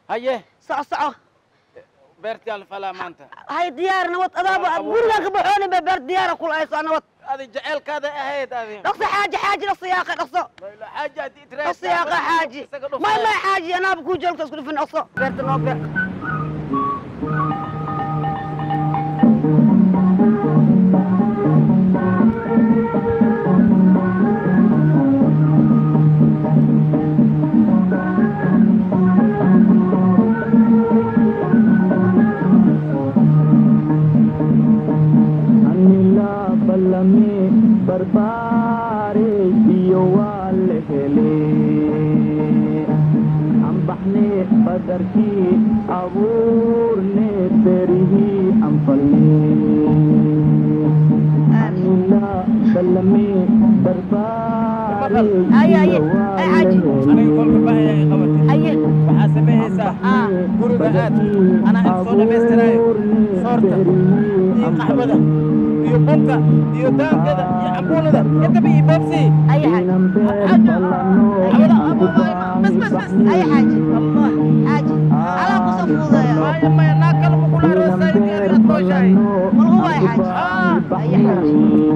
haye soco soco beertii aan falaa maanta hay diyaar nabad adaaba Abuur. gurigaan ka baxooni ba beer diyaara kula hayso nabad adi jaceelkaada ahayd adi dhaqso xaaji xaaji dhaqso yaaqa dhaqso xaaji haddii dhaqso yaaqa xaaji may may xaaji anaaba kuu joogta isku dhufin dhaqso beerta noo beer anila ballame barbaare iyo waa la hele ambaxne badarkii abuurne berihii anfalne anila ballame barbaare Ay, ay, iyo ay, waa la xaaji. aniga kolka baahaya ay qabatay haye waxaa sameeyeysaa Ah. guriga aad anaa in soo dhammaystiraayo soorta iyo qaxwada iyo bunka iyo daangada iyo cambuulada intaba iyo boobsii haye xaaji bas bas bas haye xaaji allah xaaji alaa kusoo fuudaya maya maya naa kale ma kula aroosay intii adiga aad nooshahay malgu waay xaaji haye xaaji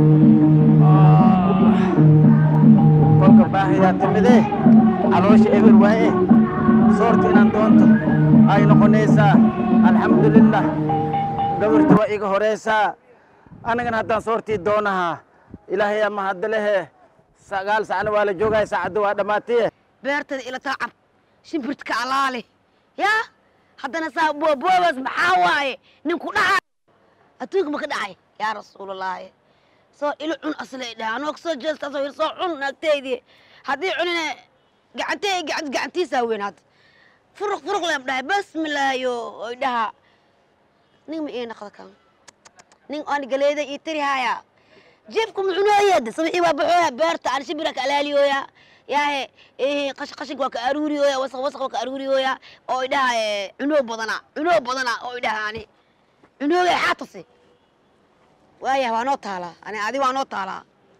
kolka baahayaa timide caloosha eber waaye soorta inaan doonto ay noqonaysaa alxamdulilah gabarta waa iga horeysaa anigana haddaan soortii doonahaa ilaahay ama hadda lehe sagaal sacna waa la joogaya saacadda waa dhammaatay beertada ila taacab shimbirtka alaale yaa haddana saa booboobaas maxaa waaye ninku dhacay adduunka ma ka dhacay yaa rasuulallaahi soo ilo cun aslay dhaha anoo kasoo jeesta soo soo cun naagteydii haddii cunine gacantey gacan gacantiisaa weyn hadda furuq furuq leem dhahay basmilaayo oy dhaha nin ma ii naqda kan nin aan galeeda ii tiri haya jeefku mucunooyeeda sabixii waa baxooya beerta aan shimbira ka alaaliyooya yaahe eh, qash qashinka waa ka aruuriyooya wasaq wasaq waa ka aruuriyooya oo i dhaha eh, cunoo badana cunoo badana oo i dhaha ani cunoogay xaatasi waayah waa noo taalaa ani adi waa noo taalaa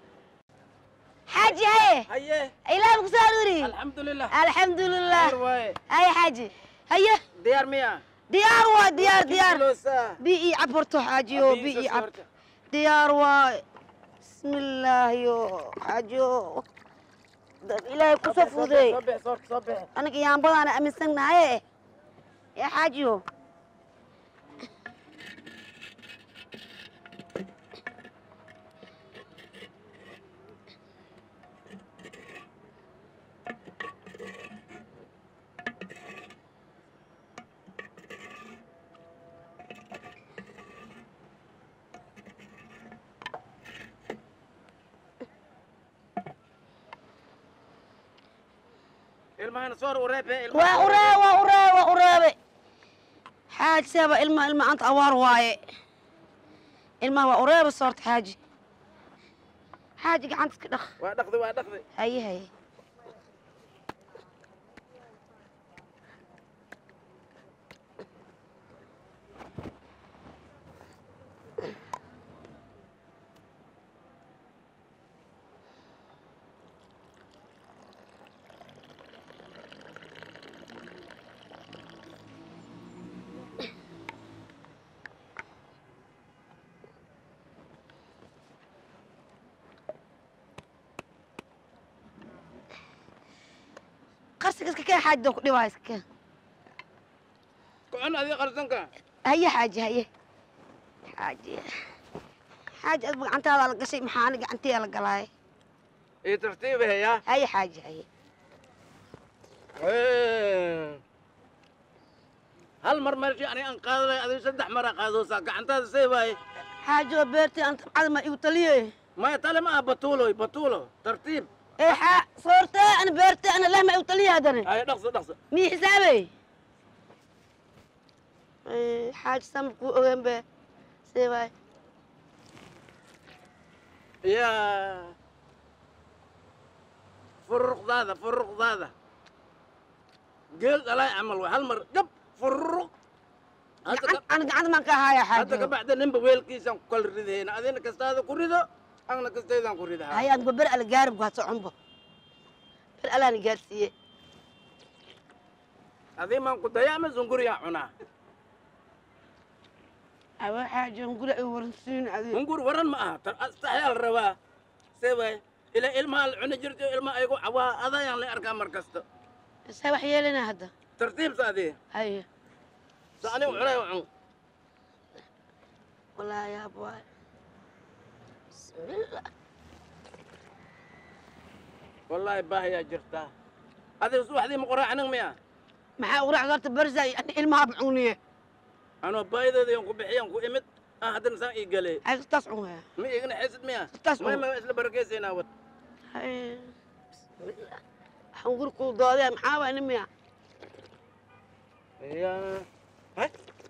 xaaji haye haye ilaah ku soo aruuri alxamdulilah alxamdulilah Diyaar waaye haye xaaji haye diyaar miya diyaar waa diyaar diyaar Kiloosaa. bi ii cab horto xaajiyo Abi bi soo ii cab soorta. diyaar waay bismillaahiyo xaajiyo dad ilaahay ku soo fuudeey soo bix soorta soo bix aniga yaambadaana aaminsannahaye yaa xaajiyo ilmahana soor ureebe waa uree waa uree waa ureebe xaaji seeba ilma ilma anta awaar waaye ilmaha waa ureebe soorta xaaji xaaji gacanta iska dhaq waa dhaqday waa dhaqday haye haye qarsiga iska keen xaaji doon ku dhibaa iska keen kucun adiga qarsanka haye xaaji haye xaaji xaaji adba gacantaada la gashay maxaa ani gacantiya la galaay iyo tartiiba heyaa haye xaaji haye hal mar meeshii aniga aan qaadalay adiga saddex mar aa qaadoosaa gacantaada see waaye xaaji oo beertii aan tabcada ma igu taliye maya tale ma ah batuulo batuulo tartiib ee xaa soortee ana beertee ana leh ma igu taliye haddana ay dhaqso dhaqso mii xisaabey xaaji samar kuu ogaan be see waay ya furuqdaada furuqdaada geel dhalay camal way hal mar gab furuq hadda ka- ana gacanta maan ka ahaaya hadda xaaji ka bacda ninba weelkiisaan ku kala ridahayna adina kastaada ku rido agna kastaydaan ku ridahaa haye adgo ber ala gaarib waa soconbo ber alaana gaarsiiye adii maan ku dayaa ama zunguriyaa cunaa awa xaaja hunguri ay waransiin adi hungur waran ma aha tar astaxyaa la rabaa see waay ila ilmaha la cuni jirto ilmaha aygu cawaa adayaan la arkaa mar kasta isaa wax yeelana hadda tartiibsa adii haye sa anigu cunay cun wallaahi yaab waay bismillah wallaahi baahiyaa jirtaa adiga subaxdii ma qoraacanin miya maxaa ugu racda horta barza ani ilmaha cuniye anoo baahideeda yan ku bixiyaan ku imid ah haddana saan ii galee ay taas cunaya ma igna xesid miya Taas may un. ma isla barakeysaynaa wad haye bismillah hunguri kuu doodee maxaa waay nin miya ya hay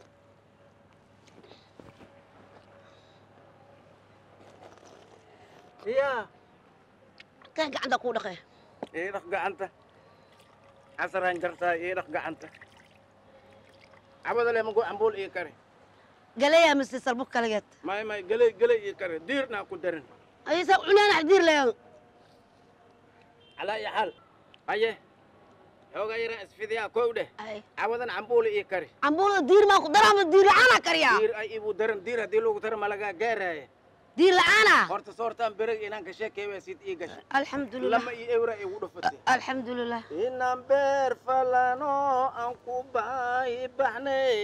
ya kan gacanta kuu dhaqee ii dhaq gacanta casaraan jartaa ii dhaq gacanta cabada le mago ambuul ii kari galeeyaa mise salbuk kaligeed may may geley geley ii kari diirnaa ku darin ay saa cuneena xdiir leeyan calaa iyo xaal haye xoogaa yaraa isfidiyaa kow dheh ay cabadan cambuul ii kari cambuulada diir maa ku daraama diir la-aanaa kariyaa diir ay ibu daran diir haddii lagu daro malagaa gaaraaye diir la-aanaa horta soortaan bereg inaan ka sheekay waa sid ii gashay alxamdulilah lama ii ewra igu dhufatay alxamdulilah inaan beer falano aan ku baahi baxnay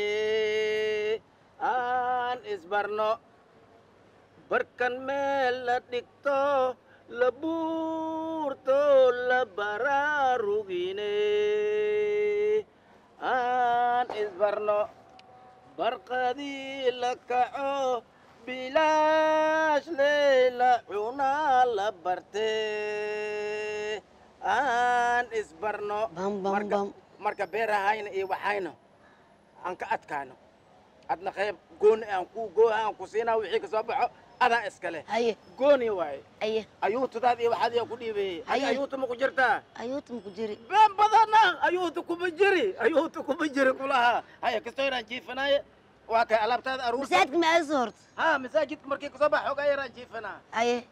aan isbarno barkan meel la dhigto la buurto la baraarugine aan isbarno barqadii la kaco bilaash leyla cunaa la barte aan isbarno bam bam marka bam marka beerahayna iyo waxayna aan ka adkaano adna qayb gooni aan ku gooha aan ku siinaa wixii ka soo baxo adaa iskale haye gooni waaye aye ayuutadaad iyo waxaad yaa ku dhiibeeyey Haye. ayuuta ma ku jirtaa ayuuta maku jiri been badana ayuuta kuma jiri ayuuta kuma jiri kulahaa haya kastoo yaraan jiifanaaye waa kay alaabtaada aruurta masaajidka ma aadisa horta ha masaajidka markii kasoo bax xoogaa yaraan jiifanaa haye